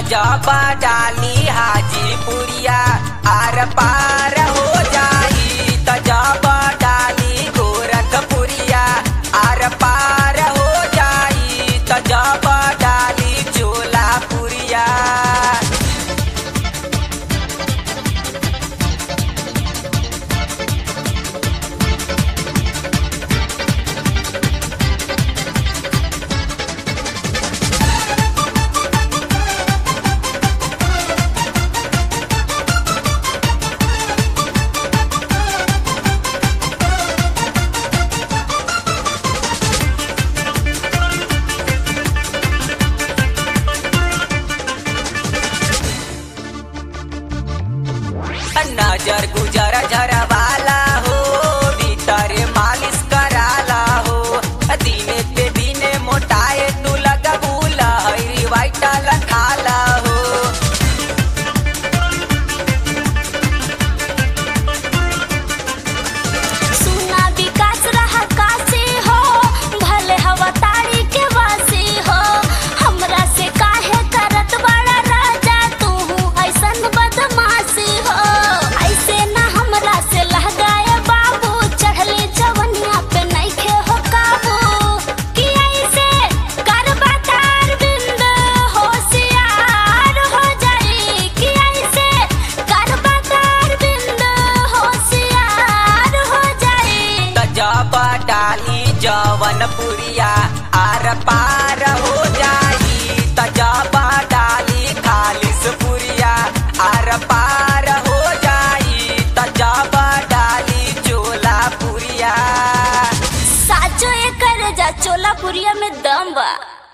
जब डाली हाजीपुरिया आर पार हो जाई त जब डाली गोरखपुरिया आर पार हो जाई त जब डाली चोलापुरिया नजर गुजर झरवाला हो भीतर मालिश कराला हो दिने पे दिने मोटाए तू लगबूला हरी वाइटल खाला हो सुना विकास रहा काशी हो भले हवा तारी के वासी हो हमरा से काहे करत बड़ा राजा तू ऐसन बदमाशी हो ऐसे ना हमरा से लहगाए बाबू चढ़ले जवनिया पे नइखे हो काबू कि ऐसे करबा तार बिंद होशियार हो जाई कि ऐसे करबा तार बिंद होशियार हो जाई त जब डाली जवनपुरिया आर पार हो जाई त जब डाली खालिसपुरिया आर पार हो जाई त जब डाली चोलापुरिया साचो एकर जा चोलापुरिया में दम बा